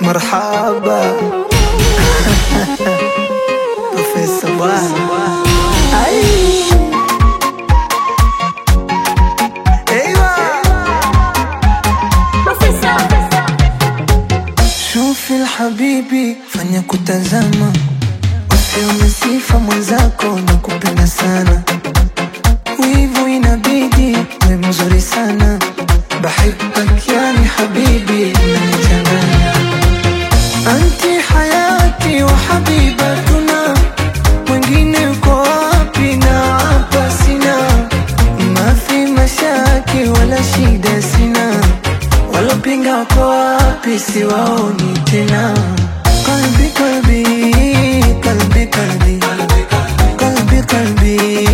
marhaba Profesa bwana Ai. Ewa. Shufi habibi, fanya kutazama, usione sifa mwenzako na kupenda sana, wivu inabidi we mzuri sana, bahibak yani habibi, unanichanganya anti hayati wa habibatuna, mwingine uko wapi na hapa sina, mafi mashaki wala shida sina Walopinga wako wapi? Siwaoni tena. Kalbi kalbi kalbi kalbi kalbi kalbi